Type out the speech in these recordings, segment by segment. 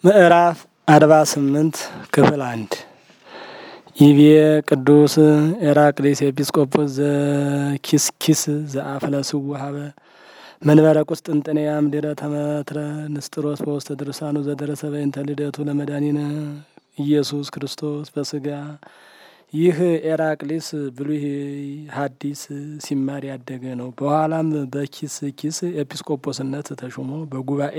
ምዕራፍ አርባ ስምንት ክፍል አንድ ይቤ ቅዱስ ኤራቅሊስ ኤጲስቆጶስ ዘኪስኪስ ዘአፍለስው ሀበ መንበረ ቁስጥንጥንያ ምድረ ተመትረ ንስጥሮስ በውስተ ድርሳኑ ዘደረሰ በእንተ ልደቱ ለመድኃኒነ ኢየሱስ ክርስቶስ በስጋ ይህ ኤራቅሊስ ብሉይ ሐዲስ ሲማር ያደገ ነው። በኋላም በኪስ ኪስ ኤጲስቆጶስነት ተሾሞ በጉባኤ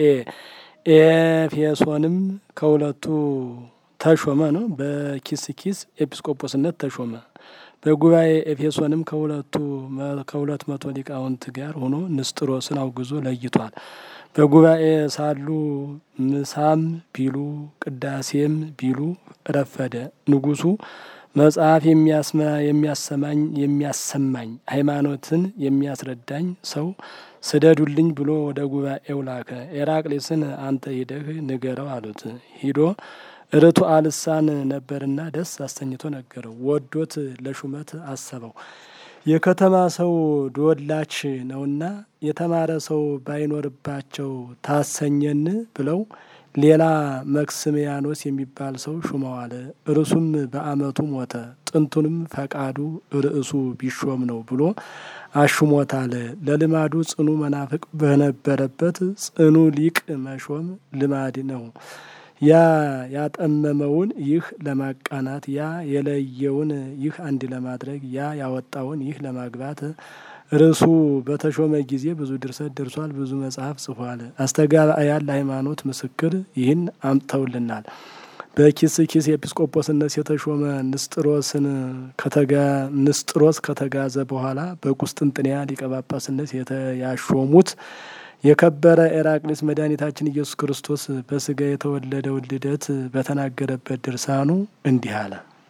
ኤፌሶንም ከሁለቱ ተሾመ ነው። በኪስ ኪስ ኤጲስቆጶስነት ተሾመ። በጉባኤ ኤፌሶንም ከሁለቱ ከሁለት መቶ ሊቃውንት ጋር ሆኖ ንስጥሮስን አውግዞ ለይቷል። በጉባኤ ሳሉ ምሳም ቢሉ ቅዳሴም ቢሉ ረፈደ። ንጉሡ መጽሐፍ የሚያሰማኝ የሚያሰማኝ ሃይማኖትን የሚያስረዳኝ ሰው ስደዱልኝ ብሎ ወደ ጉባኤው ላከ። ኤራቅሊስን አንተ ሂደህ ንገረው አሉት። ሂዶ ርቱዐ ልሳን ነበርና ደስ አሰኝቶ ነገረው። ወዶት ለሹመት አሰበው። የከተማ ሰው ዶላች ነውና የተማረ ሰው ባይኖርባቸው ታሰኘን ብለው ሌላ መክስምያኖስ የሚባል ሰው ሹመዋል። እርሱም በዓመቱ ሞተ። ጥንቱንም ፈቃዱ ርዕሱ ቢሾም ነው ብሎ አሹሞታል። ለልማዱ ጽኑ መናፍቅ በነበረበት ጽኑ ሊቅ መሾም ልማድ ነው። ያ ያጠመመውን ይህ ለማቃናት፣ ያ የለየውን ይህ አንድ ለማድረግ፣ ያ ያወጣውን ይህ ለማግባት ርዕሱ በተሾመ ጊዜ ብዙ ድርሰት ደርሷል። ብዙ መጽሐፍ ጽፏል። አስተጋባያን ለሃይማኖት ምስክር ይህን አምጥተውልናል። በኪስ ኪስ ኤጲስቆጶስነት የተሾመ ንስጥሮስን ንስጥሮስ ከተጋዘ በኋላ በቁስጥንጥንያ ሊቀ ጳጳስነት ያሾሙት የከበረ ኤራቅሊስ መድኃኒታችን ኢየሱስ ክርስቶስ በስጋ የተወለደውን ልደት በተናገረበት ድርሳኑ እንዲህ አለ።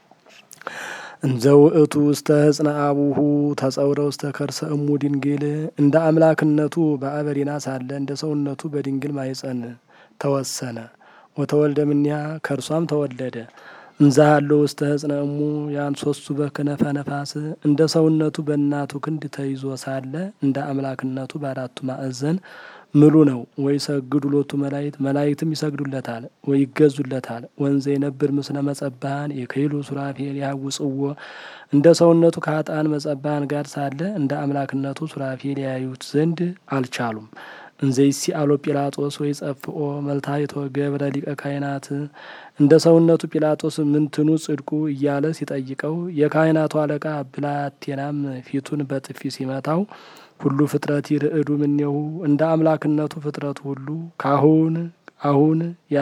እንዘ ውእቱ ውስተ ህጽነ አቡሁ ተጸውረ ውስተ ከርሰ እሙ ድንግል እንደ አምላክነቱ በአበሪና ሳለ እንደ ሰውነቱ በድንግል ማኅፀን ተወሰነ። ወተወልደ እምኔሃ ከእርሷም ተወለደ። እንዘ ሀሎ ውስተ ህጽነ እሙ ያንሶሱ በክነፈ ነፋስ እንደ ሰውነቱ በእናቱ ክንድ ተይዞ ሳለ እንደ አምላክነቱ በአራቱ ማዕዘን ምሉ ነው። ወይ ሰግዱ ሎቱ መላይት መላይትም ይሰግዱለታል ወይ ይገዙለታል። ወንዘ የነብር ምስለ መጸባሃን የከይሉ ሱራፌል ያውጽዎ እንደ ሰውነቱ ከሀጣን መጸባሃን ጋር ሳለ እንደ አምላክነቱ ሱራፌል ያዩት ዘንድ አልቻሉም። እንዘ ይሲአሎ ጲላጦስ ወይ ጸፍኦ መልታይቶ ገብረ ሊቀ ካህናት እንደ ሰውነቱ ጲላጦስ ምንትኑ ጽድቁ እያለ ሲጠይቀው የካህናቱ አለቃ ብላቴናም ፊቱን በጥፊ ሲመታው ሁሉ ፍጥረት ይርዕዱ ምኔሁ እንደ አምላክነቱ ፍጥረቱ ሁሉ ካሁን አሁን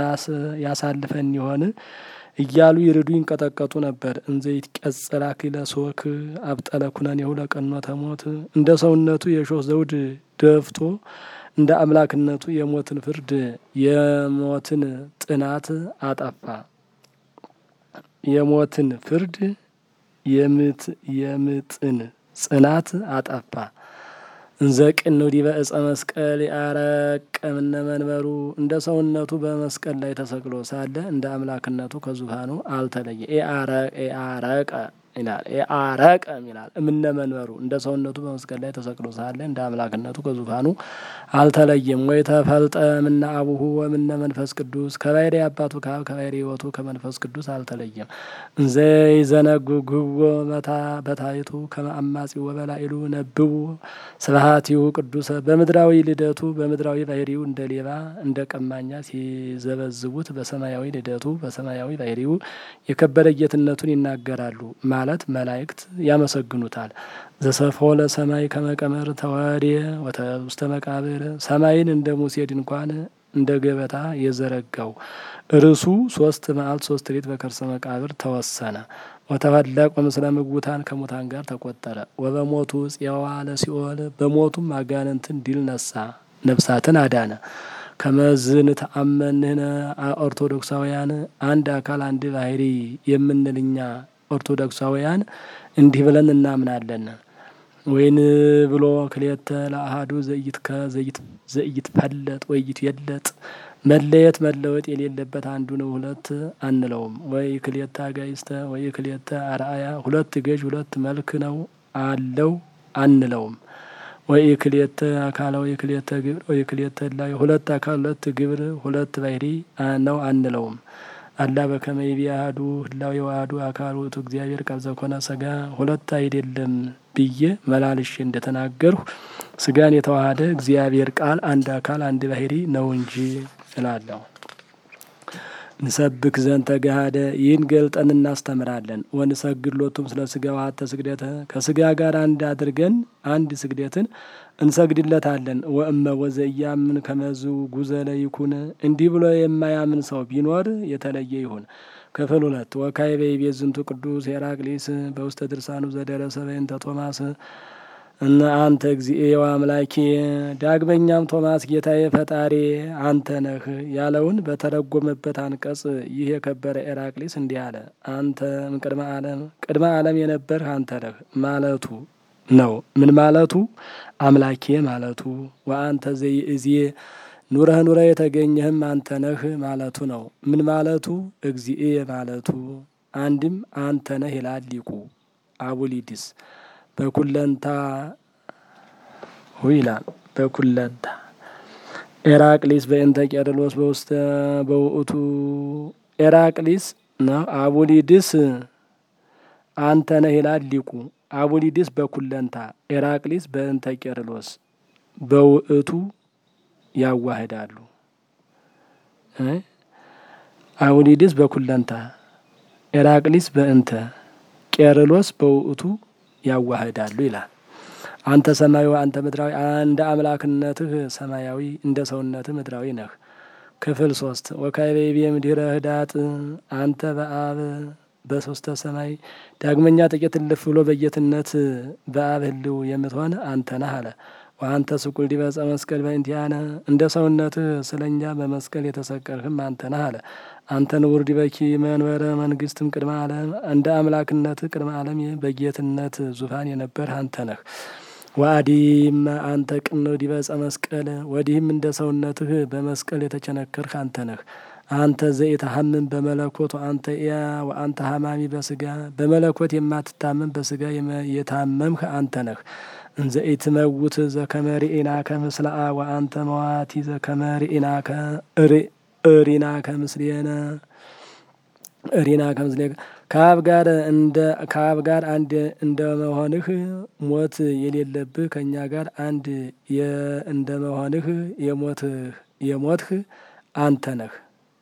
ያሳልፈን ይሆን እያሉ ይርዱ ይንቀጠቀጡ ነበር። እንዘ ይትቀጽል አክሊለ ሦክ አብጠለ ኩነኔሁ ለቀኖተ ሞት እንደ ሰውነቱ የሾህ ዘውድ ደፍቶ እንደ አምላክነቱ የሞትን ፍርድ የሞትን ጥናት አጠፋ። የሞትን ፍርድ የምጥን ጽናት አጠፋ። እንዘ ቅንው ዲበ ዕፀ መስቀል ያረቀምነ መንበሩ እንደ ሰውነቱ በመስቀል ላይ ተሰቅሎ ሳለ እንደ አምላክነቱ ከዙፋኑ አልተለየ። ኤአረቀ ይላል ኤአረቀም ይላል እምነ መንበሩ እንደ ሰውነቱ በመስቀል ላይ ተሰቅሎ ሳለ እንደ አምላክነቱ ከዙፋኑ አልተለየም። ወይ ተፈልጠ ምነ አቡሁ ወምነ መንፈስ ቅዱስ ከባሕርይ አባቱ ከአብ ከባሕርይ ሕይወቱ ከመንፈስ ቅዱስ አልተለየም። እንዘ ይዘነጉግዎ መታ በታይቱ ከመ አማጺ ወበላይሉ ነብቡ ስብሐቲሁ ቅዱሰ በምድራዊ ልደቱ በምድራዊ ባሕርዩ እንደ ሌባ እንደ ቀማኛ ሲዘበዝቡት በሰማያዊ ልደቱ በሰማያዊ ባሕርዩ የከበረ ጌትነቱን ይናገራሉ ማለት መላእክት ያመሰግኑታል። ዘሰፎ ለሰማይ ከመቀመር ተወዴ ውስተ መቃብር ሰማይን እንደ ሙሴ ድንኳን እንደ ገበታ የዘረጋው እርሱ ሶስት መዓልት ሶስት ሌት በከርሰ መቃብር ተወሰነ። ወተፈለቀ ምስለ ምውታን ከሙታን ጋር ተቆጠረ። ወበሞቱ ጽዋ ለሲኦል በሞቱም አጋንንትን ድል ነሳ፣ ነፍሳትን አዳነ። ከመዝን ተአመንህነ ኦርቶዶክሳውያን አንድ አካል አንድ ባሕሪ የምንልኛ ኦርቶዶክሳውያን እንዲህ ብለን እናምናለን። ወይን ብሎ ክሌተ ለአሃዱ ዘይትከ ዘይትፈለጥ ወይት የለጥ መለየት መለወጥ የሌለበት አንዱ ነው ሁለት አንለውም። ወይ ክሌተ አጋይስተ ወይ ክሌተ አርአያ ሁለት ገዥ ሁለት መልክ ነው አለው አንለውም። ወኢክልኤተ አካለ ወኢክልኤተ ግብር ወኢክልኤተ ህላዌ ሁለት አካል ሁለት ግብር ሁለት ባህሪ ነው አንለውም። አላ በከመ ይቤ አሐዱ ህላዌ ወአሐዱ አካል ውእቱ እግዚአብሔር ቃል ዘኮነ ሥጋ ሁለት አይደለም ብዬ መላልሼ እንደተናገርሁ ስጋን የተዋሃደ እግዚአብሔር ቃል አንድ አካል አንድ ባህሪ ነው እንጂ እላለሁ። ንሰብክ ዘንተ ገሃደ ይህን ገልጠን እናስተምራለን። ወንሰግድ ሎቱም ስለ ስጋ ዋተ ስግደተ ከስጋ ጋር አንድ አድርገን አንድ ስግደትን እንሰግድለታለን። ወእመ ወዘያምን ከመዝ ጉዘለ ይኩን እንዲህ ብሎ የማያምን ሰው ቢኖር የተለየ ይሁን። ክፍል ሁለት ወካዕበ ይቤ ዝንቱ ቅዱስ ሄራቅሊስ በውስተ ድርሳኑ ዘደረሰ በእንተ ቶማስ እነ አንተ እግዚእ ወአምላኬ። ዳግመኛም ቶማስ ጌታዬ ፈጣሪ አንተ ነህ ያለውን በተረጎመበት አንቀጽ ይህ የከበረ ኤራቅሊስ እንዲህ አለ። አንተ እምቅድመ ዓለም ቅድመ ዓለም የነበርህ አንተ ነህ ማለቱ ነው። ምን ማለቱ? አምላኬ ማለቱ። ወአንተ ዘይእዜ ኑረህ ኑረህ የተገኘህም አንተ ነህ ማለቱ ነው። ምን ማለቱ? እግዚእ ማለቱ። አንድም አንተ ነህ ይላል ሊቁ አቡሊዲስ በኩለንታ ይላል። በኩለንታ ኤራቅሊስ በእንተ ቄርሎስ በውስተ በውእቱ ኤራቅሊስ ነው። አቡሊድስ አንተ ነህ ይላል ሊቁ አቡሊድስ በኩለንታ ኤራቅሊስ በእንተ ቄርሎስ በውእቱ ያዋህዳሉ። አቡሊድስ በኩለንታ ኤራቅሊስ በእንተ ቄርሎስ በውእቱ ያዋህዳሉ ይላል። አንተ ሰማያዊ አንተ ምድራዊ እንደ አምላክነትህ ሰማያዊ እንደ ሰውነትህ ምድራዊ ነህ። ክፍል ሶስት ወካዕበ ይቤ እምድኅረ ህዳጥ አንተ በአብ በሶስተ ሰማይ ዳግመኛ ጥቂት እልፍ ብሎ በጌትነት በአብ ህልው የምትሆን አንተ ነህ አለ። ወአንተ ስቁል ዲበ ዕፀ መስቀል በእንቲአነ እንደ ሰውነትህ ስለ እኛ በመስቀል የተሰቀልህም አንተ ነህ አለ። አንተ ንቡር ዲበኪ መንበረ መንግስትም ቅድመ ዓለም እንደ አምላክነትህ ቅድመ ዓለም በጌትነት ዙፋን የነበርህ አንተ ነህ። ወአዲም አንተ ቅንዕ ዲበ ዕፀ መስቀል ወዲህም እንደ ሰውነትህ በመስቀል የተቸነከርህ አንተ ነህ። አንተ ዘኢትሐምም በመለኮት አንተ ያ ወአንተ ሐማሚ በስጋ በመለኮት የማትታመም በስጋ የታመምህ አንተ ነህ። እንዘ ኢትመውት ዘከመ ርኢናከ ምስለ አብ ወአንተ መዋቲ ዘከመ ርኢናከ እሪናከ ምስሌነ እሪናከ ምስሌ ከአብ ጋር እንደ ከአብ ጋር አንድ እንደ መሆንህ ሞት የሌለብህ ከእኛ ጋር አንድ እንደ መሆንህ የሞትህ የሞትህ አንተ ነህ።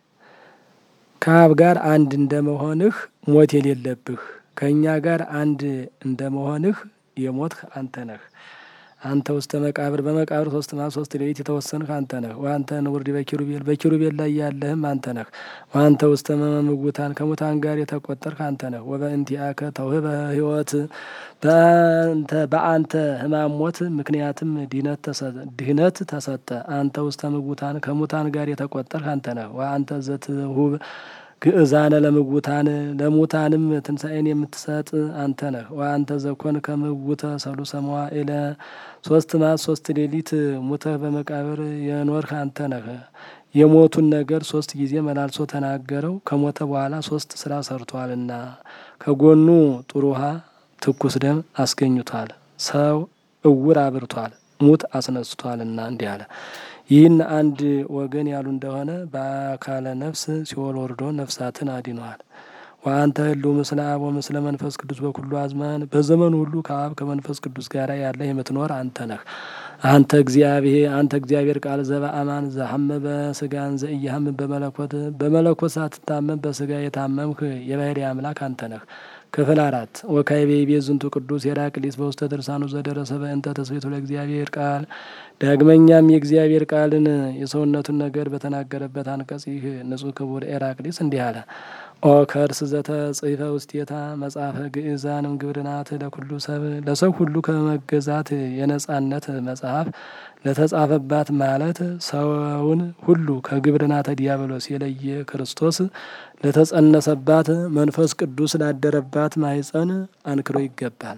ከአብ ጋር አንድ እንደ መሆንህ ሞት የሌለብህ ከእኛ ጋር አንድ እንደ መሆንህ የሞትህ አንተ ነህ። አንተ ውስተ መቃብር በመቃብር ሶስት መዓልት ሶስት ሌሊት የተወሰንህ አንተ ነህ። ወአንተ ንቡር ዲበ ኪሩቤል በኪሩቤል ላይ ያለህም አንተ ነህ። ወአንተ ውስተ ምውታን ከሙታን ጋር የተቆጠርህ አንተ ነህ። ወበእንቲአከ ተውህበ ሕይወት በአንተ በአንተ ሕማም ሞት ምክንያትም ድህነት ተሰጠ። አንተ ውስተ ምውታን ከሙታን ጋር የተቆጠርህ አንተ ነህ። ወአንተ ዘትሁብ ግእዛነ ለምውታን ለሙታንም ትንሣኤን የምትሰጥ አንተ ነህ። ወአንተ ዘኮን ከምውተ ሰሉሰ መዋዕለ ሶስት መዓልት ሶስት ሌሊት ሙተህ በመቃብር የኖርህ አንተ ነህ። የሞቱን ነገር ሶስት ጊዜ መላልሶ ተናገረው። ከሞተ በኋላ ሶስት ስራ ሰርቷልና ከጎኑ ጥሩ ውሃ፣ ትኩስ ደም አስገኝቷል። ሰው እውር አብርቷል፣ ሙት አስነስቷልና እንዲህ አለ። ይህን አንድ ወገን ያሉ እንደሆነ በአካለ ነፍስ ሲኦል ወርዶ ነፍሳትን አድኗል። ወአንተ ህሉ ምስለ አብ ወምስለ መንፈስ ቅዱስ በኩሉ አዝማን በዘመኑ ሁሉ ከአብ ከመንፈስ ቅዱስ ጋር ያለህ የምትኖር አንተ ነህ። አንተ እግዚአብሔር አንተ እግዚአብሔር ቃል ዘበአማን ዘሐመ በስጋን ዘኢያሐም በመለኮት በመለኮት ሳትታመም በስጋ የታመምህ የባሕርይ አምላክ አንተ ነህ። ክፍል አራት ወካዕበ ይቤ ዝንቱ ቅዱስ ሄራቅሊስ በውስተ ድርሳኑ ዘደረሰ በእንተ ተስቤቱ ለእግዚአብሔር ቃል። ዳግመኛም የእግዚአብሔር ቃልን የሰውነቱን ነገር በተናገረበት አንቀጽ ይህ ንጹሕ ክቡር ኤራቅሊስ እንዲህ አለ። ኦ ከርስ ዘተጽሕፈ ውስቴታ መጽሐፈ ግእዛንም ግብርናት ለኩሉ ሰብ ለሰው ሁሉ ከመገዛት የነጻነት መጽሐፍ ለተጻፈባት ማለት ሰውን ሁሉ ከግብርናተ ዲያብሎስ የለየ ክርስቶስ ለተጸነሰባት መንፈስ ቅዱስ ላደረባት ማኅፀን አንክሮ ይገባል።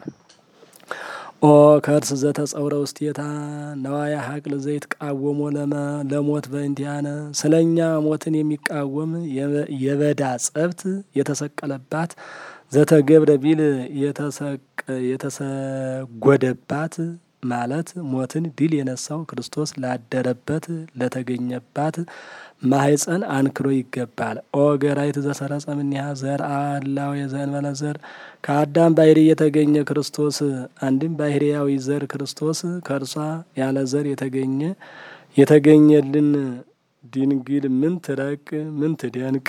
ኦ ከርስ ዘተጸውረ ውስቴታ ነዋያ ሀቅል ዘይት ቃወሞ ለሞት በእንቲአነ ስለ እኛ ሞትን የሚቃወም የበዳ ጸብት የተሰቀለባት ዘተገብረ ቢል የተሰጎደባት ማለት ሞትን ድል የነሳው ክርስቶስ ላደረበት ለተገኘባት ማህፀን አንክሮ ይገባል። ኦ ገራይት ዘሰረጸ እምኔሃ ዘርአ እላዌ ዘእንበለ ዘር ከአዳም ባህሪ የተገኘ ክርስቶስ አንድም ባህርያዊ ዘር ክርስቶስ ከእርሷ ያለ ዘር የተገኘ የተገኘልን ድንግል ምን ትረቅ ምን ትደንቅ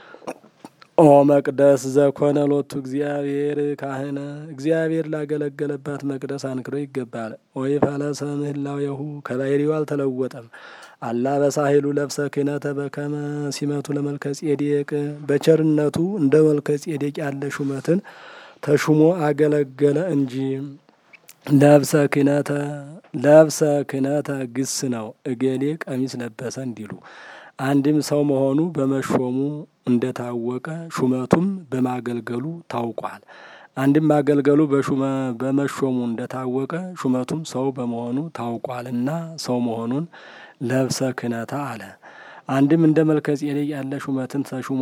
ኦ መቅደስ ዘኮነ ሎቱ እግዚአብሔር ካህነ እግዚአብሔር ላገለገለባት መቅደስ አንክሮ ይገባል። ወይ ፈለሰ ምህላዌሁ ከባህሪው አልተለወጠም። አላ በሳሂሉ ለብሰ ክህነተ በከመ ሲመቱ ለመልከ ጼዴቅ በቸርነቱ እንደ መልከ ጼዴቅ ያለ ሹመትን ተሹሞ አገለገለ እንጂ ለብሰ ክህነተ ለብሰ ክህነተ ግስ ነው። እገሌ ቀሚስ ለበሰ እንዲሉ አንድም ሰው መሆኑ በመሾሙ እንደታወቀ ሹመቱም በማገልገሉ ታውቋል። አንድም ማገልገሉ በመሾሙ እንደታወቀ ሹመቱም ሰው በመሆኑ ታውቋልና ሰው መሆኑን ለብሰ ክህነተ አለ። አንድም እንደ መልከ ጼዴቅ ያለ ሹመትን ተሹሞ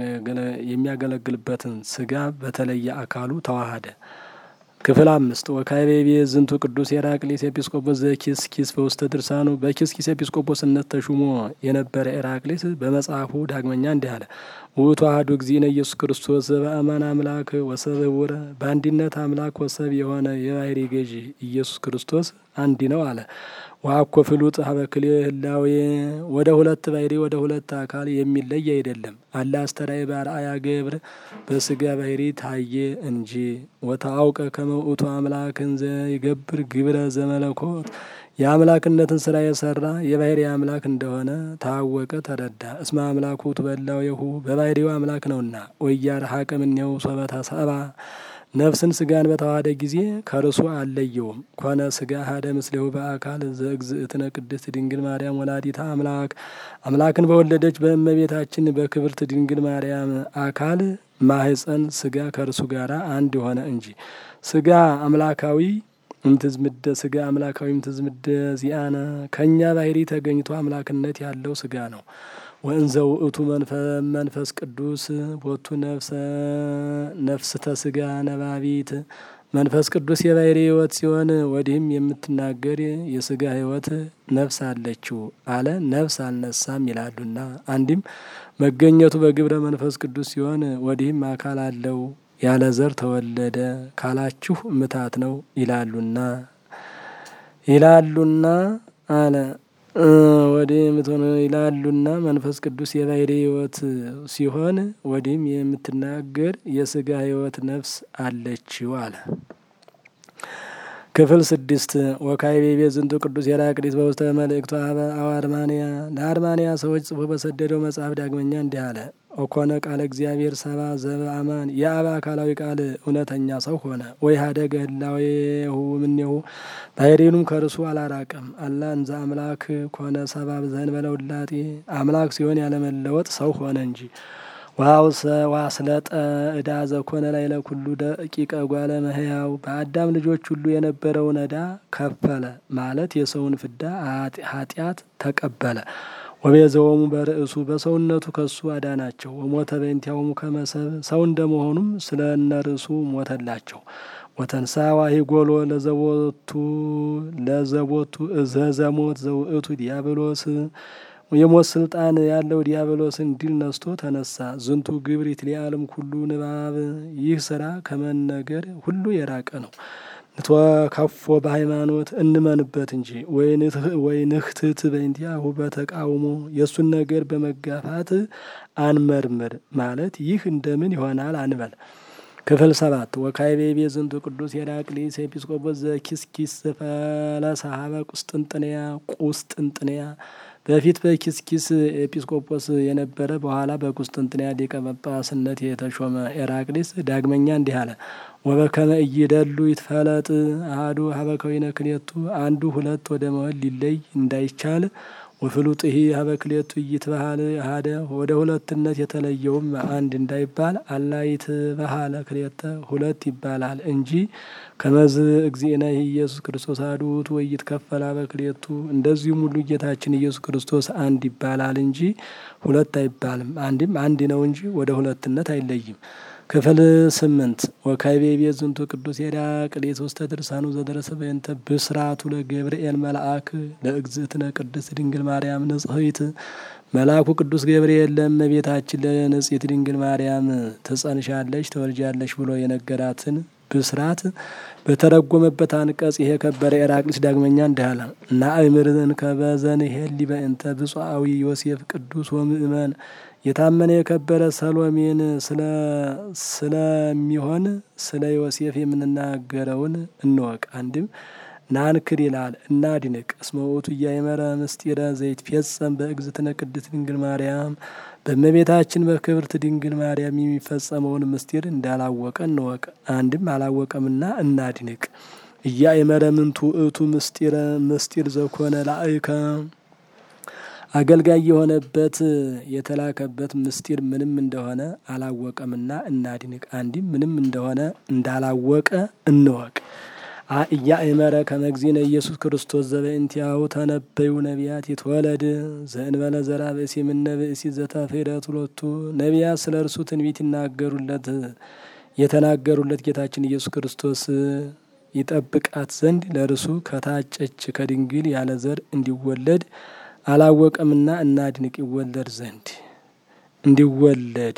የሚያገለግልበትን ስጋ በተለየ አካሉ ተዋሃደ። ክፍል አምስት ወካይቤ ዝንቱ ቅዱስ ኤራቅሊስ ኤጲስቆጶስ ዘኪስ ኪስ በውስተ ድርሳኑ በኪስ ኪስ ኤጲስቆጶስነት ተሹሞ የነበረ ኤራቅሊስ በመጽሐፉ ዳግመኛ እንዲህ አለ። ውእቱ አሐዱ እግዚእነ ኢየሱስ ክርስቶስ ዘበአማን አምላክ ወሰብ ህቡረ በአንድነት አምላክ ወሰብ የሆነ የባህሪ ገዢ ኢየሱስ ክርስቶስ አንድ ነው አለ። ወአኮ ፍሉጥ ሀበክሌ ህላዌ ወደ ሁለት ባህሪ ወደ ሁለት አካል የሚለይ አይደለም። አላ አስተራይ በአርአያ ገብር በስጋ ባህሪ ታየ እንጂ ወታአውቀ ከመ ውእቱ አምላክ እንዘ ይገብር ግብረ ዘመለኮት የአምላክነትን ስራ የሰራ የባህሪ አምላክ እንደሆነ ታወቀ፣ ተረዳ። እስመ አምላኩ ትበላዌሁ በባህሪው አምላክ ነውና ወያርሐቀ እምኔሁ ሶበተ ሰባ ነፍስን ስጋን በተዋሃደ ጊዜ ከርሱ አልለየውም። ኮነ ስጋ ሀደ ምስሌሁ በአካል ዘእግዝእትነ ቅድስት ድንግል ማርያም ወላዲታ አምላክ አምላክን በወለደች በእመቤታችን በክብርት ድንግል ማርያም አካል ማህፀን ስጋ ከእርሱ ጋር አንድ ሆነ እንጂ ስጋ አምላካዊ እምትዝምደ ስጋ አምላካዊ እምትዝምደ ዚአነ ከእኛ ባህሪ ተገኝቶ አምላክነት ያለው ስጋ ነው። ወእንዘ ውእቱ መንፈስ ቅዱስ ቦቱ ነፍስተ ስጋ ነባቢት መንፈስ ቅዱስ የባህሪ ሕይወት ሲሆን ወዲህም የምትናገር የስጋ ሕይወት ነፍስ አለችው አለ። ነፍስ አልነሳም ይላሉና አንድም መገኘቱ በግብረ መንፈስ ቅዱስ ሲሆን ወዲህም አካል አለው ያለ ዘር ተወለደ ካላችሁ ምታት ነው ይላሉና ይላሉና አለ ወዲህ የምትሆነ ይላሉና መንፈስ ቅዱስ የባህሪ ሕይወት ሲሆን ወዲህም የምትናገር የስጋ ሕይወት ነፍስ አለችው አለ። ክፍል ስድስት ወካይቤ ዝንቱ ቅዱስ ኤራቅሊስ በውስተ መልእክቱ አበ አርማንያ ለአርማንያ ሰዎች ጽፎ በሰደደው መጽሐፍ ዳግመኛ እንዲህ አለ። ኦኮነ ቃለ እግዚአብሔር ሰባ ዘበአማን የአብ አካላዊ ቃል እውነተኛ ሰው ሆነ። ወይ ሀደገ ህላዌሁ እምኔሁ ባህሪኑም ከርሱ አላራቀም። አላ እንዘ አምላክ ኮነ ሰባ ዘእንበለ ውላጤ አምላክ ሲሆን ያለመለወጥ ሰው ሆነ እንጂ ዋስለጠ እዳ ዘኮነ ላይ ለኩሉ ደቂቀ ጓለ መህያው በአዳም ልጆች ሁሉ የነበረውን እዳ ከፈለ ማለት የሰውን ፍዳ ኃጢአት ተቀበለ። ወቤዘወሙ በርእሱ በሰውነቱ ከሱ አዳናቸው። ወሞተ በእንቲአሆሙ ከመሰብ ሰው እንደመሆኑም ስለ እነርሱ ሞተላቸው። ወተንሳ ዋሂ ጎሎ ለዘቦቱ ለዘቦቱ እዘዘሞት ዘውእቱ ዲያብሎስ የሞት ስልጣን ያለው ዲያብሎስን ድል ነስቶ ተነሳ። ዝንቱ ግብር ይትሊአለም ኩሉ ንባብ ይህ ስራ ከመነገር ሁሉ የራቀ ነው። ንትወከፎ በሃይማኖት እንመንበት እንጂ ወይንህትት በእንቲአሁ በተቃውሞ የእሱን ነገር በመጋፋት አንመርምር ማለት ይህ እንደምን ይሆናል አንበል። ክፍል ሰባት ወካይቤቤ ዝንቱ ቅዱስ ኤራቅሊስ ኤጲስቆጶስ ዘኪስኪስ ፈለሰሀበ ቁስጥንጥንያ ቁስጥንጥንያ በፊት በኪስኪስ ኤጲስቆጶስ የነበረ በኋላ በቁስጥንጥንያ ሊቀ ጳጳስነት የተሾመ ኤራቅሊስ ዳግመኛ እንዲህ አለ። ወበከመ እይደሉ ይትፈለጥ አሐዱ ሀበ ከዊነ ክልኤቱ አንዱ ሁለት ወደ መሆን ሊለይ እንዳይቻል ወፍሉጥሂ ሀበ ክልኤቱ ኢይትበሃል አሐደ ወደ ሁለትነት የተለየውም አንድ እንዳይባል አላ ይትበሃለ ክልኤተ ሁለት ይባላል እንጂ ከመዝ እግዚእነ ኢየሱስ ክርስቶስ አሐዱ ውእቱ ወኢይትከፈል ሀበ ክልኤቱ እንደዚሁም ሁሉ ጌታችን ኢየሱስ ክርስቶስ አንድ ይባላል እንጂ ሁለት አይባልም። አንድም አንድ ነው እንጂ ወደ ሁለትነት አይለይም። ክፍል ስምንት ወካይቤ ቤት ዝንቱ ቅዱስ ሄራቅሊስ ውስተ ድርሳኑ ዘደረሰ በእንተ ብስራቱ ለገብርኤል መልአክ ለእግዝእትነ ቅድስት ድንግል ማርያም ንጽሕት መልአኩ ቅዱስ ገብርኤል ለእመቤታችን ለንጽሕት ድንግል ማርያም ትጸንሻለች ትወልጃለች ብሎ የነገራትን ብስራት በተረጎመበት አንቀጽ ይሄ ከበረ ኤራቅሊስ ዳግመኛ እንዲህ አለ። ናእምርን ከበዘን ሄሊ በእንተ ብፁዓዊ ዮሴፍ ቅዱስ ወምእመን የታመነ የከበረ ሰሎሜን ስለሚሆን ስለ ዮሴፍ የምንናገረውን እንወቅ። አንድም ናንክር ይላል እናድንቅ። እስመ ውእቱ እያእመረ ምስጢረ ዘይትፌጸም በእግዝእትነ ቅድስት ድንግል ማርያም በእመቤታችን በክብርት ድንግል ማርያም የሚፈጸመውን ምስጢር እንዳላወቀ እንወቅ። አንድም አላወቀምና እናድንቅ። እያእመረ ምንቱ ውእቱ ምስጢረ ምስጢር ዘኮነ ላእከ አገልጋይ የሆነበት የተላከበት ምስጢር ምንም እንደሆነ አላወቀምና እናድንቅ። አንድም ምንም እንደሆነ እንዳላወቀ እንወቅ። እያእመረ ከመግዚነ ኢየሱስ ክርስቶስ ዘበእንቲአሁ ተነበዩ ነቢያት ይትወለድ ዘእንበለ ዘራ ብእሲ ምነ ብእሲ ዘተፌረት ሁለቱ ነቢያት ስለ እርሱ ትንቢት ይናገሩለት የተናገሩለት ጌታችን ኢየሱስ ክርስቶስ ይጠብቃት ዘንድ ለእርሱ ከታጨች ከድንግል ያለ ዘር እንዲወለድ አላወቀምና እናድንቅ። ይወለድ ዘንድ እንዲወለድ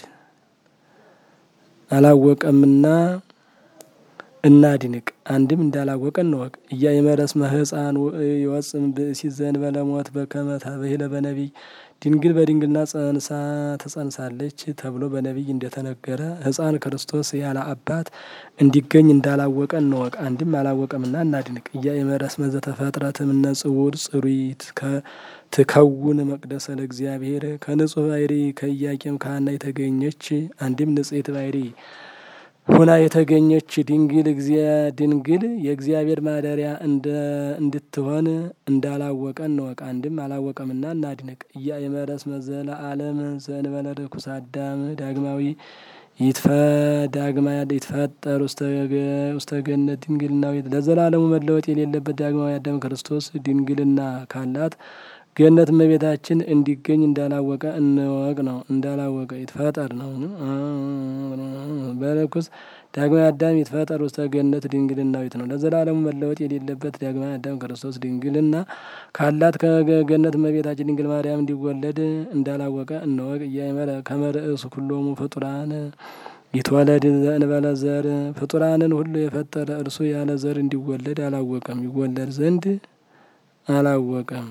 አላወቀምና እናድንቅ። አንድም እንዳላወቀ እንወቅ። እያእመረ እስመ ሕፃን ይወጽም ብእሲ ዘእንበለ ሞት በከመ ተብሂለ በነቢይ ድንግል በድንግልና ጸንሳ ተጸንሳለች ተብሎ በነቢይ እንደተነገረ ሕፃን ክርስቶስ ያለ አባት እንዲገኝ እንዳላወቀ እንወቅ። አንድም አላወቀምና እናድንቅ። እያእመረ እስመ ዘተፈጥረት እምነ ጽውር ጽሩይት ትከውን መቅደሰ ለእግዚአብሔር ከንጹሕ ባሕሪ ከኢያቄም ከሐና የተገኘች አንድም ንጽሕት ባሕሪ ሁና የተገኘች ድንግል ድንግል የእግዚአብሔር ማደሪያ እንድትሆን እንዳላወቀ እንወቅ። አንድም አላወቀምና እናድንቅ። እያእመረ እስመ ዘለዓለም ዘእንበለ ርኩስ አዳም ዳግማዊ ዳግማ ይትፈጠር ውስተ ገነት ድንግልናዊት ለዘላለሙ መለወጥ የሌለበት ዳግማዊ አዳም ክርስቶስ ድንግልና ካላት ገነት እመቤታችን እንዲገኝ እንዳላወቀ እንወቅ ነው። እንዳላወቀ ይትፈጠር ነው። በርኩስ ዳግማዊ አዳም ይትፈጠር ውስተ ገነት ድንግልናዊት ነው። ለዘላለሙ መለወጥ የሌለበት ዳግማዊ አዳም ክርስቶስ ድንግልና ካላት ከገነት እመቤታችን ድንግል ማርያም እንዲወለድ እንዳላወቀ እንወቅ። እያእመረ ከመ ርእሱ ኩሎሙ ፍጡራን ይትወለድ ዘእንበለ ዘር ፍጡራንን ሁሉ የፈጠረ እርሱ ያለ ዘር እንዲወለድ አላወቀም። ይወለድ ዘንድ አላወቀም።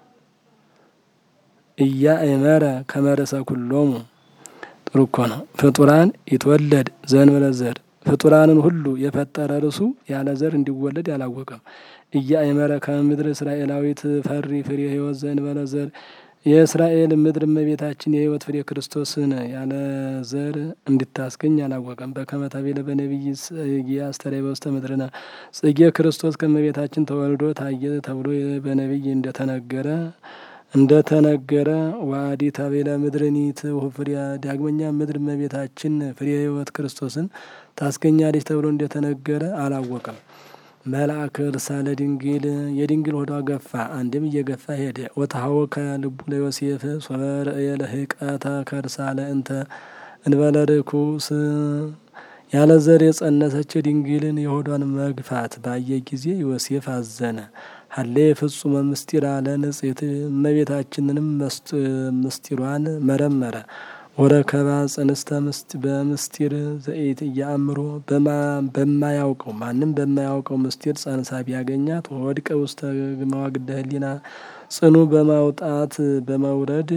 እያእመረ ከመ ርእሰ ኩሎሙ ጥሩ እኮ ነው። ፍጡራን ይትወለድ ዘእንበለ ዘር ፍጡራንን ሁሉ የፈጠረ እርሱ ያለ ዘር እንዲወለድ አላወቀም። እያእመረ ከመ ምድር እስራኤላዊት ፈሪ ፍሬ ሕይወት ዘእንበለ ዘር የእስራኤል ምድር እመቤታችን የሕይወት ፍሬ ክርስቶስን ያለ ዘር እንድታስገኝ አላወቀም። በከመ ተቤለ በነቢይ ጽጌ አስተርእየ በውስተ ምድርነ ጽጌ ክርስቶስ ከእመቤታችን ተወልዶ ታየ ተብሎ በነቢይ እንደተነገረ እንደተነገረ ዋዲ ተቤለ ምድርኒት ፍሬያ ዳግመኛ ምድር እመቤታችን ፍሬ ሕይወት ክርስቶስን ታስገኛለች ተብሎ እንደተነገረ አላወቀም። መልአክ እርሳለ ድንግል የድንግል ሆዷ ገፋ፣ አንድም እየገፋ ሄደ። ወተሐወከ ልቡ ለዮሴፍ ሶበ ርእየ ለህቀተ ከርሳለ እንተ እንበለ ርኩስ ያለ ዘር የጸነሰች ድንግልን የሆዷን መግፋት ባየ ጊዜ ዮሴፍ አዘነ። ሀሌ ፍጹመ ምስጢር አለ ንጽሕት እመቤታችንንም ምስጢሯን መረመረ። ወረከባ ጽንስተ በምስጢር ዘኢት እያአምሮ በማያውቀው ማንም በማያውቀው ምስጢር ጸንሳ ቢያገኛት ወድቀ ውስተ መዋግደ ህሊና ጽኑ በማውጣት በመውረድ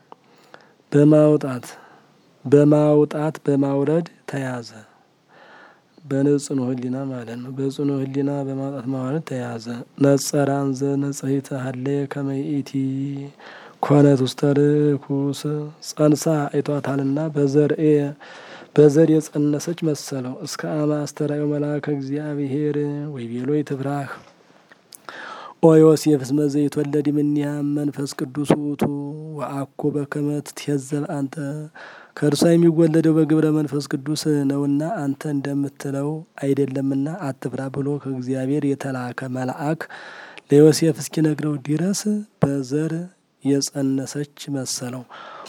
በማውጣት በማውጣት በማውረድ ተያዘ። በንጽኑ ህሊና ማለት ነው። በጽኑ ህሊና በማውጣት ማውረድ ተያዘ። ነጸራን ዘነጽሂተ ሀለየ ከመይእቲ ኮነት ውስተ ርኩስ ጸንሳ አይቷታልና በዘርኤ በዘር የጸነሰች መሰለው። እስከ አመ አስተርአዮ መልአከ እግዚአብሔር ወይቤሎ ይትፍራህ ኦ ዮሴፍ እስመ ዘይትወለድ እምኔሃ መንፈስ ቅዱስ ውእቱ ወአኮ በከመ ትትሄዘብ አንተ ከእርሷ የሚወለደው በግብረ መንፈስ ቅዱስ ነውና አንተ እንደምትለው አይደለምና አትፍራ ብሎ ከእግዚአብሔር የተላከ መልአክ ለዮሴፍ እስኪነግረው ድረስ በዘር የጸነሰች መሰለው።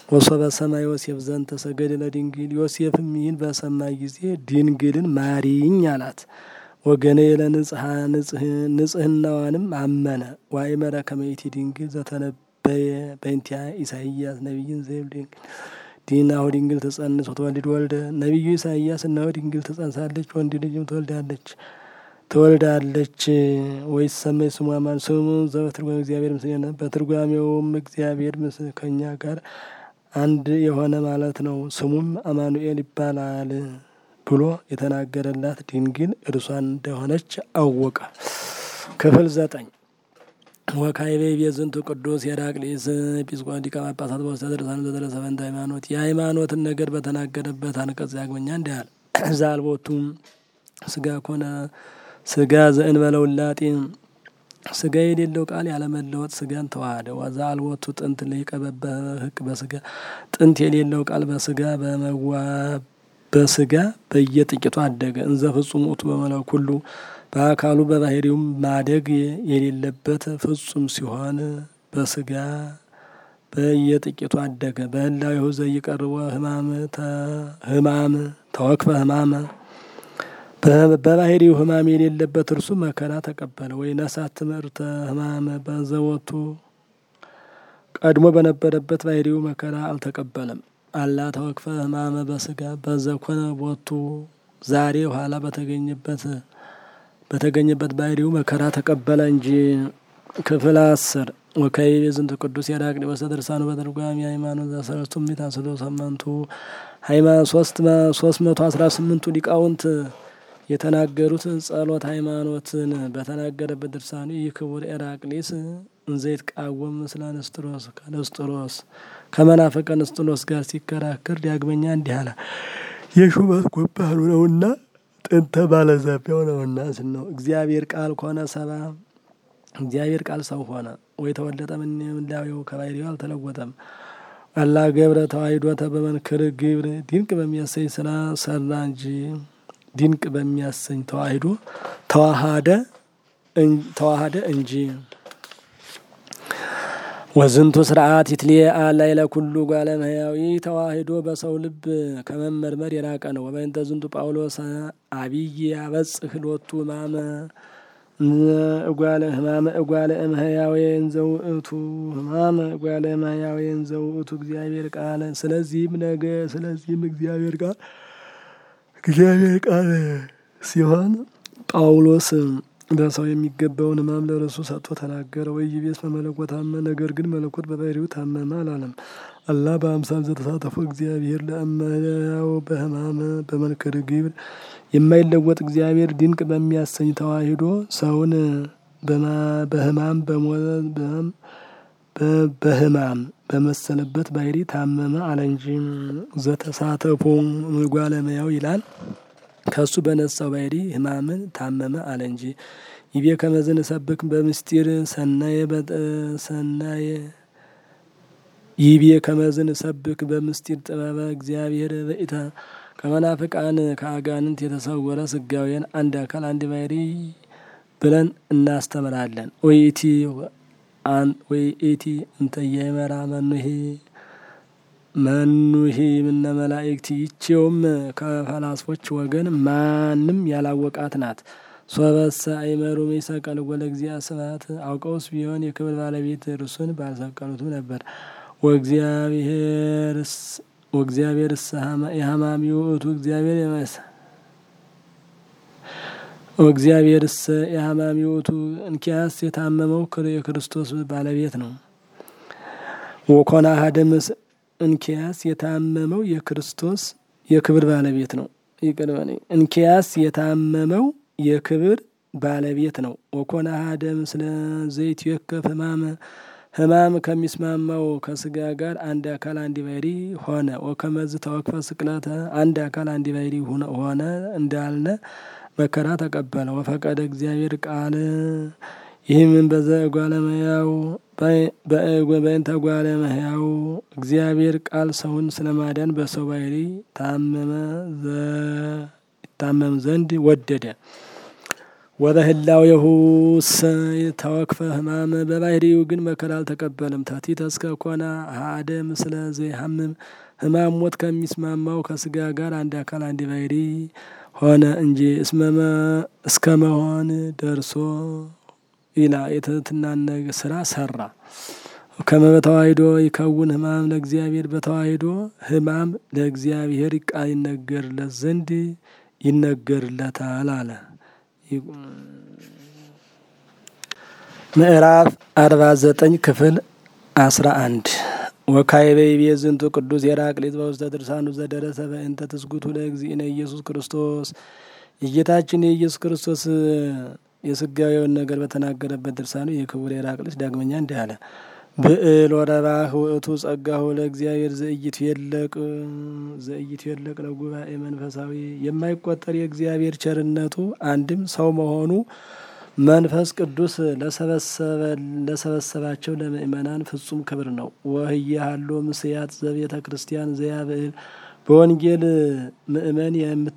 ወሶበ ሰማ ዮሴፍ ዘንተ ሰገደ ለድንግል ዮሴፍም ይህን በሰማ ጊዜ ድንግልን ማሪኝ አላት። ወገነ ለንጽሐ ንጽህናዋንም አመነ። ዋእመረ ከመ ይእቲ ድንግል ዘተነበየ በእንቲአ ኢሳይያስ ነቢይን ዘይብል ድንግል ዲናሁ ድንግል ትጸንስ ወትወልድ ወልደ ነቢዩ ኢሳይያስ እነሆ ድንግል ትጸንሳለች ወንድ ልጅም ትወልዳለች ትወልዳለች ወይስ ሰመይ ስሙ አማን ስሙ ዘበትርጓሜ እግዚአብሔር ምስሌነ በትርጓሜውም እግዚአብሔር ምስ ከኛ ጋር አንድ የሆነ ማለት ነው። ስሙም አማኑኤል ይባላል ብሎ የተናገረላት ድንግል እርሷን እንደሆነች አወቀ። ክፍል ዘጠኝ ወካይቤ ቤዝንቱ ቅዱስ ሄራቅሊስ ኤጲስቆጶስ ሊቀ ጳጳሳት በውስተ ድርሳኑ ዘደረሰ በእንተ ሃይማኖት የሃይማኖትን ነገር በተናገረበት አንቀጽ ያግመኛ እንዲህ አለ። ዛልቦቱም ስጋ ኮነ ስጋ ዘእንበለ ውላጤ ስጋ የሌለው ቃል ያለመለወጥ ስጋን ተዋህደ። ዋዛ አልቦቱ ጥንት ሊቀ በህቅ በስጋ ጥንት የሌለው ቃል በስጋ በመዋ በስጋ በየጥቂቱ አደገ። እንዘ ፍጹም ውእቱ በመላው ኩሉ በአካሉ በባህሪውም ማደግ የሌለበት ፍጹም ሲሆን በስጋ በየጥቂቱ አደገ። በህላዊ ሁ ዘይቀርቦ ህማም ህማም ተወክፈ ህማመ በባህሪው ህማም የሌለበት እርሱ መከራ ተቀበለ። ወይ ነሳት ትምህርተ ህማመ በዘወቱ ቀድሞ በነበረበት ባህሪው መከራ አልተቀበለም። አላ ተወክፈ ህማመ በስጋ በዘኮነ ቦቱ ዛሬ ኋላ በተገኘበት በተገኘበት ባህሪው መከራ ተቀበለ እንጂ። ክፍል አስር ወከይቤ ዝንቱ ቅዱስ ያዳቅኒ በስተድርሳኑ በትርጓሜ ሃይማኖት ዘሰለስቱ ምዕት አስዶ ሰመንቱ ሃይማኖት ሶስት መቶ አስራ ስምንቱ ሊቃውንት የተናገሩት ጸሎት ሃይማኖትን በተናገረበት ድርሳኑ ይህ ክቡር ኤራቅሊስ እንዘይት ቃወም ምስለ ንስጥሮስ ከንስጥሮስ ከመናፈቀ ንስጥሮስ ጋር ሲከራከር ዳግመኛ እንዲህ አለ። የሹመት ጎባሉ ነውና ጥንተ ባለዛቢያው ነውና ስል ነው። እግዚአብሔር ቃል ከሆነ ሰባ እግዚአብሔር ቃል ሰው ሆነ ወይ ተወለጠ ምንላዊው ከባህሪው አልተለወጠም። አላ ገብረ ተዋሂዶተ በመንክር ግብር ድንቅ በሚያሰኝ ስራ ሰራ እንጂ ድንቅ በሚያሰኝ ተዋሂዶ ተዋሃደ ተዋሃደ እንጂ። ወዝንቱ ስርዓት ይትልየ አላይ ለኩሉ ጓለ እመሕያዊ ተዋሂዶ በሰው ልብ ከመመርመር የራቀ ነው። ወበእንተ ዝንቱ ጳውሎስ አብይ ያበጽሕ ሎቱ ህማመ እጓለ ህማመ እጓለ እመሕያዌን ዘውእቱ ህማመ እጓለ እመሕያዌን ዘውእቱ እግዚአብሔር ቃል ስለዚህም ነገ ስለዚህም እግዚአብሔር ቃል እግዚአብሔር ቃል ሲሆን ጳውሎስ በሰው የሚገባውን ህማም ለርሱ ሰጥቶ ተናገረ። ወኢይቤስ በመለኮት ታመ፣ ነገር ግን መለኮት በባህሪው ታመመ አላለም። አላ በአምሳል ዘተሳተፎ እግዚአብሔር ለእመሕያው በህማመ በመንክር ግብር የማይለወጥ እግዚአብሔር ድንቅ በሚያሰኝ ተዋሂዶ ሰውን በህማም በህማም በመሰለበት ባህሪ ታመመ አለ እንጂ ዘተሳተፎ እጓለ እመሕያው ይላል። ከሱ በነሳው ባህሪ ህማምን ታመመ አለ እንጂ። ይቤ ከመዝን ሰብክ በምስጢር ሰናየ በሰናየ ይቤ ከመዝን ሰብክ በምስጢር ጥበበ እግዚአብሔር በኢታ ከመናፍቃን ከአጋንንት የተሰወረ ስጋዌን አንድ አካል አንድ ባህሪ ብለን እናስተምራለን። ወይቲ ወይ ኢቲ እንተየመራ መኑሄ መኑሄ ምነ መላእክት ይቼውም ከፈላስፎች ወገን ማንም ያላወቃት ናት። ሶበሰ አይመሩ ሚሰቀል ወለ እግዚአ ስብሐት አውቀውስ ቢሆን የክብር ባለቤት እርሱን ባልሰቀሉትም ነበር። ወእግዚአብሔርስ ወእግዚአብሔርስ የሀማሚ ውእቱ እግዚአብሔር የመስ ወእግዚአብሔርስ የሀማሚ ውእቱ እንኪያስ የታመመው የክርስቶስ ባለቤት ነው። ወኮና ሀደምስ እንኪያስ የታመመው የክርስቶስ የክብር ባለቤት ነው። ይቅር በለኝ። እንኪያስ የታመመው የክብር ባለቤት ነው። ወኮነ አሐደ ምስለ ዘይትዌከፍ ሕማመ ሕማም ከሚስማማው ከስጋ ጋር አንድ አካል አንድ ባሕሪ ሆነ። ወከመዝ ተወክፈ ስቅለተ አንድ አካል አንድ ባሕሪ ሆነ እንዳልነ መከራ ተቀበለ። ወፈቀደ እግዚአብሔር ቃል ይህምን በዘ እጓለ እመሕያው በእንተ እጓለ እመሕያው እግዚአብሔር ቃል ሰውን ስለማዳን በሰው ባሕሪ ታመመ ይታመም ዘንድ ወደደ። ወበህላዌሁ ተወክፈ ህማም በባህሪው ግን መከራ አልተቀበልም። ተቲተ እስከ ኮነ አሐደ ምስለ ዘይሐምም ህማም ሞት ከሚስማማው ከስጋ ጋር አንድ አካል አንድ ባህሪ ሆነ እንጂ እስከ መሆን ደርሶ ይላ የትህትናን ስራ ሰራ። ከመ በተዋሂዶ ይከውን ህማም ለእግዚአብሔር በተዋሂዶ ህማም ለእግዚአብሔር ቃል ይነገርለት ዘንድ ይነገርለታል አለ። ምዕራፍ አርባ ዘጠኝ ክፍል አስራ አንድ ወካዕበ ይቤ ዝንቱ ቅዱስ የራቅሊት በውስተ ድርሳኑ ዘደረሰ በእንተ ትስጉቱ ለእግዚእነ ኢየሱስ ክርስቶስ የጌታችን የኢየሱስ ክርስቶስ የስጋዊውን ነገር በተናገረበት ድርሳኑ የክቡር የራቅሊስ ዳግመኛ እንዲህ አለ። ብዕል ወረባህ ውእቱ ጸጋሁ ለእግዚአብሔር ዘኢይትፌለቅ ዘኢይትፌለቅ ለጉባኤ መንፈሳዊ የማይቆጠር የእግዚአብሔር ቸርነቱ አንድም ሰው መሆኑ መንፈስ ቅዱስ ለሰበሰባቸው ለምእመናን ፍጹም ክብር ነው። ወህየ ሀሎ ምስያት ዘቤተ ክርስቲያን ዘያብዕል በወንጌል ምእመን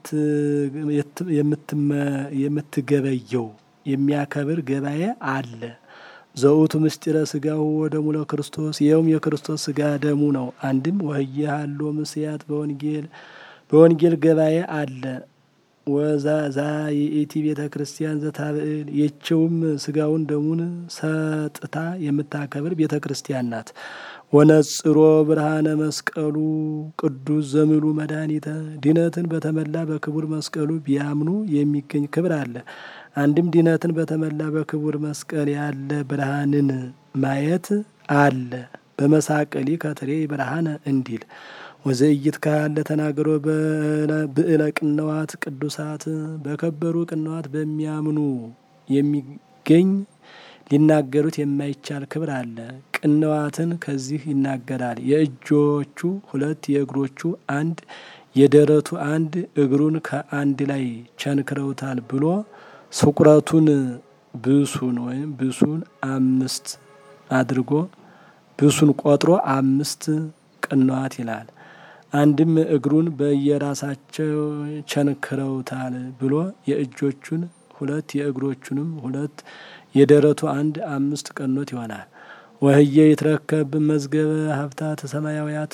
የምትገበየው የሚያከብር ገባኤ አለ። ዘውቱ ምስጢረ ስጋው ወደሙ ለክርስቶስ ይኸውም የክርስቶስ ስጋ ደሙ ነው። አንድም ወህየ ሀሎ ምስያት በወንጌል በወንጌል ገባኤ አለ። ወዛ የኢቲ ቤተ ክርስቲያን ዘታብዕል የችውም ስጋውን ደሙን ሰጥታ የምታከብር ቤተ ክርስቲያን ናት። ወነጽሮ ብርሃነ መስቀሉ ቅዱስ ዘምሉ መድኃኒተ ድነትን በተመላ በክቡር መስቀሉ ቢያምኑ የሚገኝ ክብር አለ። አንድም ድነትን በተመላ በክቡር መስቀል ያለ ብርሃንን ማየት አለ። በመሳቀሊ ከትሬ ብርሃነ እንዲል ወዘእይት ካለ ተናግሮ ብዕለ ቅንዋት ቅዱሳት በከበሩ ቅንዋት በሚያምኑ የሚገኝ ሊናገሩት የማይቻል ክብር አለ። ቅንዋትን ከዚህ ይናገራል። የእጆቹ ሁለት የእግሮቹ አንድ የደረቱ አንድ እግሩን ከአንድ ላይ ቸንክረውታል ብሎ ስቁረቱን ብሱን ወይም ብሱን አምስት አድርጎ ብሱን ቆጥሮ አምስት ቅንዋት ይላል። አንድም እግሩን በየራሳቸው ቸንክረውታል ብሎ የእጆቹን ሁለት የእግሮቹንም ሁለት የደረቱ አንድ አምስት ቀኖት ይሆናል። ወህየ ይትረከብ መዝገበ ሀብታት ሰማያውያት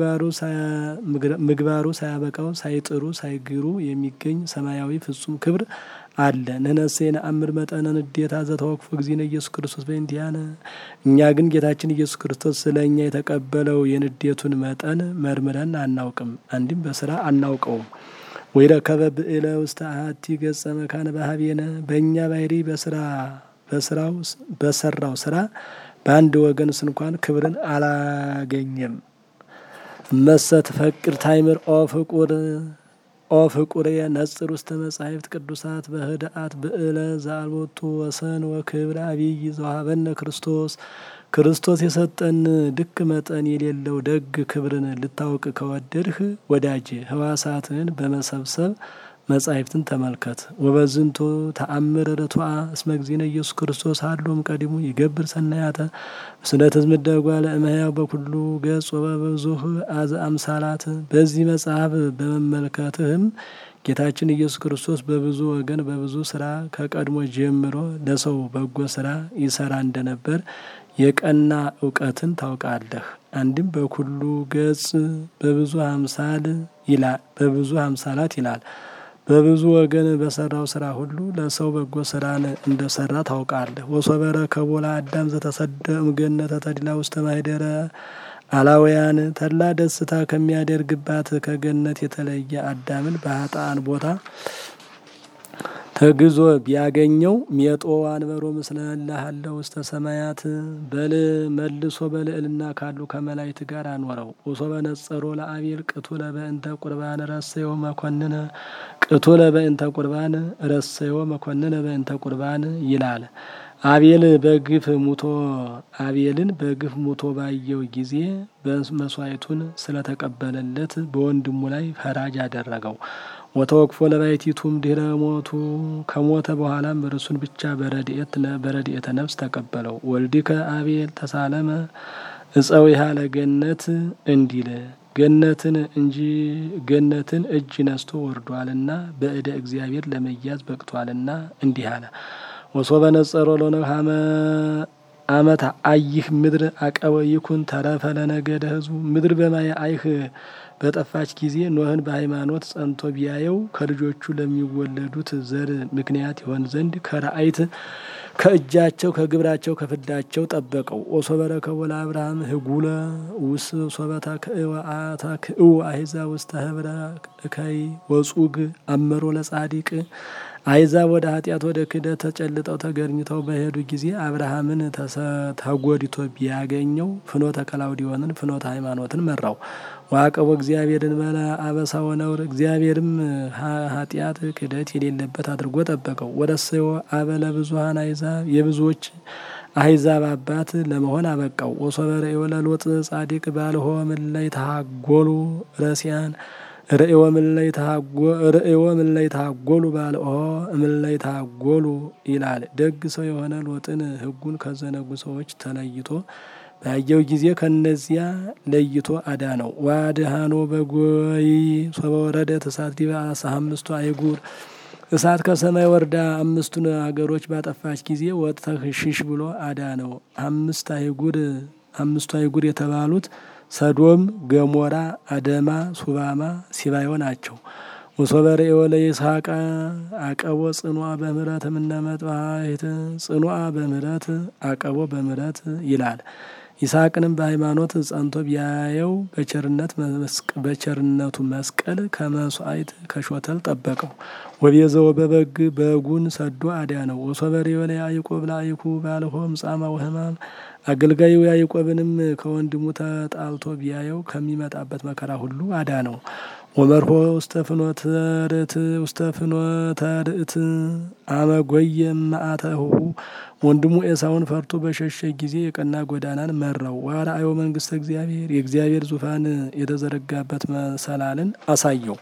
ምግባሩ ሳያበቃው ሳይጥሩ ሳይግሩ የሚገኝ ሰማያዊ ፍጹም ክብር አለ። ንሕነሰ ነአምር መጠነ ንዴታ ዘተወክፎ እግዚእነ ኢየሱስ ክርስቶስ በእንቲአነ እኛ ግን ጌታችን ኢየሱስ ክርስቶስ ስለ እኛ የተቀበለው የንዴቱን መጠን መርምረን አናውቅም፣ አንድም በስራ አናውቀውም። ወይረከበ ብዕለ ውስተ አሐቲ ገጸ መካነ ባህቤነ በእኛ ባህሪ በስራ በስራው በሰራው ስራ በአንድ ወገን ስንኳን ክብርን አላገኘም። መሰ ትፈቅድ ታይምር ኦ ፍቁር ኦ ፍቁር ነጽር ውስተ መጻሕፍት ቅዱሳት በህድአት ብዕለ ዘአልቦቱ ወሰን ወክብር አብይ ዘውሃበነ ክርስቶስ ክርስቶስ የሰጠን ልክ መጠን የሌለው ደግ ክብርን ልታውቅ ከወደድህ ወዳጄ ሕዋሳትን በመሰብሰብ መጻሕፍትን ተመልከት። ወበዝንቱ ተአምር ርቱዐ እስመ እግዚእነ ኢየሱስ ክርስቶስ ሀሎም ቀዲሙ ይገብር ሰናያተ ምስለ ትዝምደጓ ለእመሕያው በኩሉ ገጽ ወበብዙህ አዘ አምሳላት። በዚህ መጽሐፍ በመመልከትህም ጌታችን ኢየሱስ ክርስቶስ በብዙ ወገን በብዙ ስራ ከቀድሞ ጀምሮ ለሰው በጎ ስራ ይሰራ እንደነበር የቀና እውቀትን ታውቃለህ። አንድም በኩሉ ገጽ በብዙ አምሳል ይላል በብዙ አምሳላት ይላል። በብዙ ወገን በሰራው ስራ ሁሉ ለሰው በጎ ስራን እንደሰራ ታውቃለህ። ወሶበረ ከቦላ አዳም ዘተሰደ እምገነተ ተድላ ውስተ ማኅደረ አላውያን ተድላ ደስታ ከሚያደርግባት ከገነት የተለየ አዳምን በኃጥአን ቦታ ተግዞ ቢያገኘው ሜጦ አንበሮ ምስለ እልሃለ ውስተ ሰማያት በል መልሶ በልዕልና ካሉ ከመላእክት ጋር አኖረው። ወሶበ ነጸሮ ለአቤል ቅቱለ በእንተ ቁርባን ረሰዮ መኮንነ ቅቱለ በእንተ ቁርባን ረሰዮ መኮንነ በእንተ ቁርባን ይላል። አቤል በግፍ ሙቶ አቤልን በግፍ ሙቶ ባየው ጊዜ በመስዋዕቱን ስለተቀበለለት በወንድሙ ላይ ፈራጅ አደረገው። ወተወክፎ ለባሕቲቱም ድኅረ ሞቱ ከሞተ በኋላም እርሱን ብቻ በረድኤተ ነፍስ ተቀበለው። ወልድከ አቤል ተሳለመ እፀዊሃ ለገነት እንዲል ገነትን እንጂ ገነትን እጅ ነስቶ ወርዷልና በእደ እግዚአብሔር ለመያዝ በቅቷልና እንዲህ አለ። ወሶበ ነጸሮ ሎነ ሀመ አመት አይህ ምድር አቀበ ይኩን ተረፈ ለነገደ ህዝቡ ምድር በማየ አይህ በጠፋች ጊዜ ኖህን በሃይማኖት ጸንቶ ቢያየው ከልጆቹ ለሚወለዱት ዘር ምክንያት ይሆን ዘንድ ከረአይት ከእጃቸው ከግብራቸው ከፍዳቸው ጠበቀው። ኦሶበ ረከቦ ለአብርሃም ህጉለ ውስ ሶበታ ክእዋአታ ክእው አይዛ ውስተ ህብረ እከይ ወጹግ አመሮ ለጻዲቅ አይዛብ ወደ ኃጢአት ወደ ክህደት ተጨልጠው ተገርኝተው በሄዱ ጊዜ አብርሃምን ተጎድቶ ቢያገኘው ፍኖተ ከላውዲዮንን ፍኖተ ሃይማኖትን መራው። ዋቀቦ እግዚአብሔርን መላ አበሳ ወነውር እግዚአብሔርም ኃጢአት ክህደት የሌለበት አድርጎ ጠበቀው። ወረሰዮ አበለ ብዙሀን አይዛብ የብዙዎች አህዛብ አባት ለመሆን አበቃው። ወሶበረ የወለሎጥ ጻዲቅ ባልሆ ምን ላይ ተሃጎሉ ረሲያን ርእዮ ምን ላይ ተሃጎሉ ባልሆ ምን ላይ ተሃጎሉ ይላል። ደግ ሰው የሆነ ሎጥን ሕጉን ከዘነጉ ሰዎች ተለይቶ ባየው ጊዜ ከነዚያ ለይቶ አዳነው። ዋድሃኖ በጎይ ሶበ ወረደት እሳት ዲበ አምስቱ አይጉር እሳት ከሰማይ ወርዳ አምስቱን አገሮች ባጠፋች ጊዜ ወጥተህ ሽሽ ብሎ አዳነው። አምስት አይጉር አምስቱ አይጉር የተባሉት ሰዶም፣ ገሞራ፣ አደማ፣ ሱባማ፣ ሲባዮ ናቸው። ወሶበረ የወለ ይስሐቅ አቀቦ ጽኑአ በምሕረት እምነመጥባሕት ጽኑአ በምሕረት አቀቦ በምሕረት ይላል። ይስሐቅንም በሃይማኖት ጸንቶ ቢያየው በቸርነት በቸርነቱ መስቀል ከመስዋዕት ከሾተል ጠበቀው። ወቤዘው በበግ በጉን ሰዶ አዳነው። ወሶበሬ ወለ ያዕቆብ ላይኩ ባልሆም ጻማ ወህማም አገልጋዩ ያዕቆብንም ከወንድሙ ተጣልቶ ቢያየው ከሚመጣበት መከራ ሁሉ አዳነው። ወመርሆ ውስተ ፍኖተ ርት ውስተ ፍኖተ ርት አመጎየ መአተሁ ወንድሙ ኤሳውን ፈርቶ በሸሸ ጊዜ የቀና ጎዳናን መራው። ዋርአዮ መንግስተ እግዚአብሔር የእግዚአብሔር ዙፋን የተዘረጋበት መሰላልን አሳየው።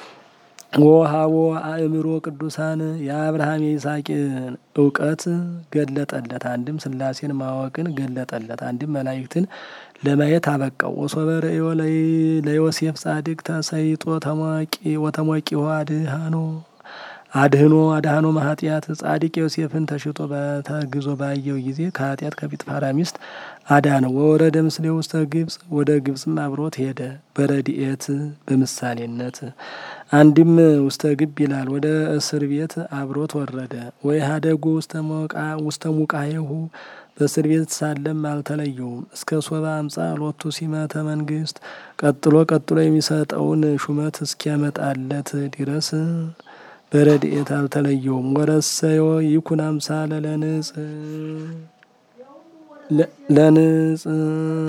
ወሃቦ አእምሮ ቅዱሳን የአብርሃም የይስሐቅን እውቀት ገለጠለት። አንድም ስላሴን ማወቅን ገለጠለት። አንድም መላእክትን ለማየት አበቃው። ወሶበ ርእዮ ለዮሴፍ ጻድቅ ተሰይጦ ተሟቂ ወተሟቂ አድሃኖ አድህኖ አድሃኖ ማኃጢአት ጻድቅ ዮሴፍን ተሽጦ በተግዞ ባየው ጊዜ ከኃጢአት ከጲጥፋራ ሚስት አዳነው። ወወረደ ምስሌ ውስተ ግብጽ ወደ ግብጽም አብሮት ሄደ። በረድኤት በምሳሌነት አንድም ውስተ ግብ ይላል። ወደ እስር ቤት አብሮት ወረደ። ወይ ሀደጉ ውስተ ሙቃየሁ በእስር ቤት ሳለም አልተለየውም። እስከ ሶባ አምጻ ሎቱ ሲመተ መንግስት ቀጥሎ ቀጥሎ የሚሰጠውን ሹመት እስኪያመጣለት ድረስ በረድኤት አልተለየውም። ወረሰዮ ይኩን አምሳለ ለንጽ ለንጽ